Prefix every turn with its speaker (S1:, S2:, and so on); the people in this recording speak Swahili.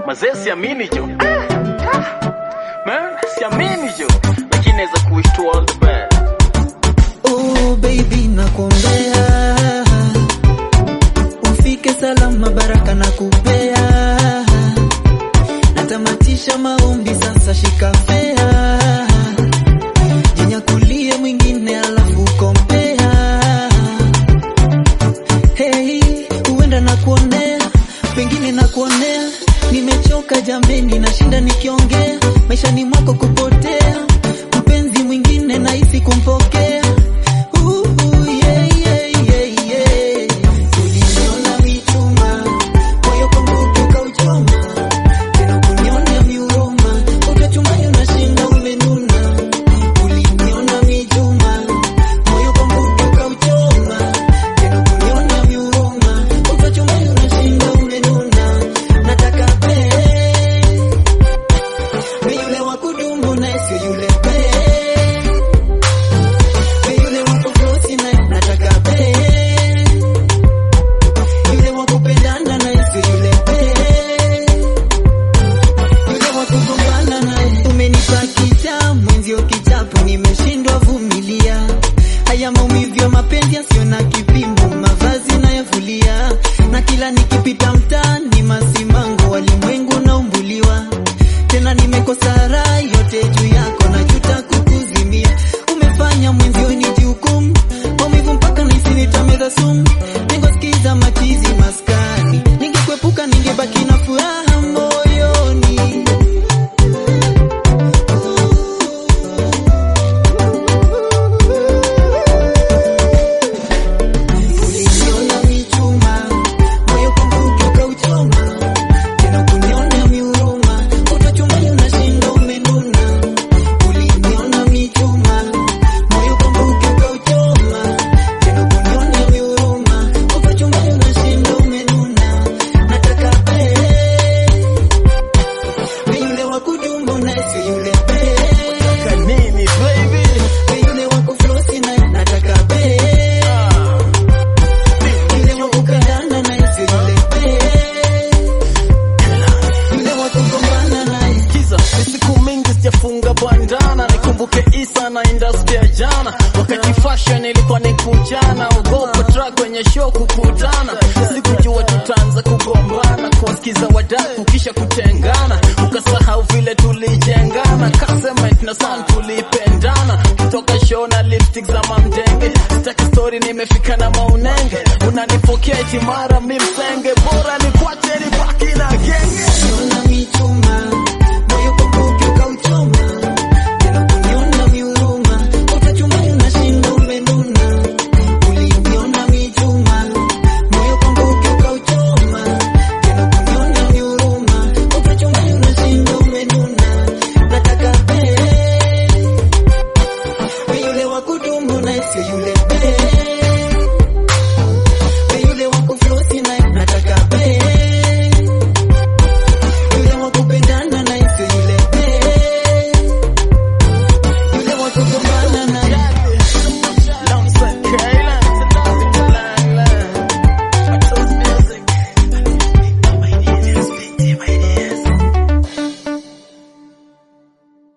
S1: mazee siamini jo man siamini jo lakini naweza kuwish to all the best
S2: Oh baby nakuombea ufike salama, baraka na kupea. Natamatisha maombi sasa, shika fea, jinyakulie mwingine alafu kompea. Hey, huenda nakuonea, pengine nakuonea, nimechoka jambeni, nashinda nikiongea, maishani mwako kupotea, mpenzi mwingine nahisi kumpokea. Ooh, yeah, yeah, yeah, yeah. Uliniona michuma, moyo kwangu ukauchoma, tena kuniona miuroma, ukachumani unashinda umenuna. Uliniona michuma, moyo kwangu ukauchoma, tena kuniona miuroma, ukachumani unashinda umenuna. Nataka pe pe yule wa kudumu na sio yule pe pe yule wa kukosi na nataka pe yule wa kupendana na sio yule pe yule wa kugombana naye. Umenipa kicha mwenzio kichapo, nimeshindwa vumilia haya maumivu ya mapenzi yasiyo na kipimo, mavazi nayavulia, na kila nikipita mtaani masimango, walimwengu naumbuliwa tena, nimekosa raha yote juu yako, najuta kukuzimia. Umefanya mwenzio ni jukumu, maumivu mpaka nahisi nitameza sumu. Ningosikiza machizi maskani, ningekuepuka ningebaki na furaha moyoni. Uliniona michuma, moyo kwangu ukauchoma, tena kuniona miuruma, utachumbani unashinda umenuna. Uliniona michuma, moyo kwangu ukauchoma, tena kuniona miuruma, utachumbani unashinda umenuna. Nataka pe pe yule wa kudumu na sio yule pe
S1: kanini baby
S2: pe yule wa kuflosi na nataka pe yule wa kupendana na sio yule pe yule wa kugombana naye
S1: Kiza, ni siku mingi sijafunga bandana, nikumbuke Isa na industry ya jana, wakati fashion ilikuwa ni kujana, ogopa track kwenye show kukutana, sikujua tutaanza kugombana, kuwasikiza wadaku kisha kutengana, ukasahau vile tulijengana, Kasemet na Sun tulipendana, kutoka show na lipstick za mamdenge, sitaki story nimefika na maunenge, unanipokea eti mara mi msenge, bora nikwache nibaki na genge
S2: Niona michuma, moyo kwangu ukauchoma, tena kuniona miuruma, utachumbani unashinda umenuna. Uliniona michuma, moyo kwangu ukauchoma, tena kuniona miuruma, utachumbani unashinda umenuna. Nataka pe pe yule wa kudumu na sio yule pe